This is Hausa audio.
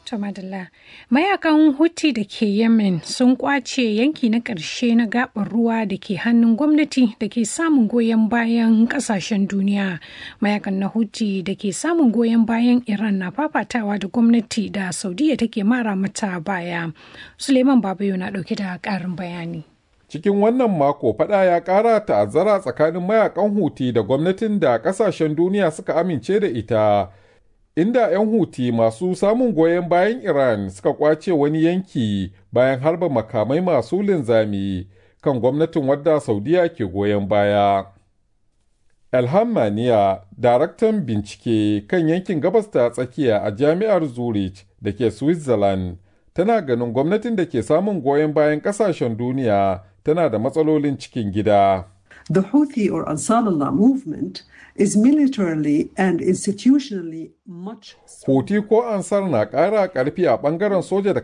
To madalla. Mayakan Houthi da ke Yemen sun kwace yanki na ƙarshe na gaɓar ruwa da ke hannun gwamnati da ke samun goyon bayan ƙasashen duniya. Mayakan na Houthi da ke samun goyon bayan Iran na fafatawa da gwamnati da Saudiya take mara mata baya. Suleiman Babayo na ɗauke da ƙarin bayani. Cikin wannan mako fada ya ƙara ta'azzara tsakanin mayakan Huti da gwamnatin da ƙasashen duniya suka amince da ita. inda 'yan huti masu samun goyon bayan Iran suka kwace wani yanki bayan harba makamai masu linzami kan gwamnatin wadda Saudiya ke goyon baya. Elham Maniya, daraktan bincike kan yankin gabas ta tsakiya a jami'ar Zurich da ke Switzerland, tana ganin gwamnatin da ke samun goyon bayan kasashen duniya tana da matsalolin cikin gida. The Houthi or Ansar Allah movement is militarily and institutionally much Houthi ko Ansar na ƙara ƙarfi a ɓangaren soja da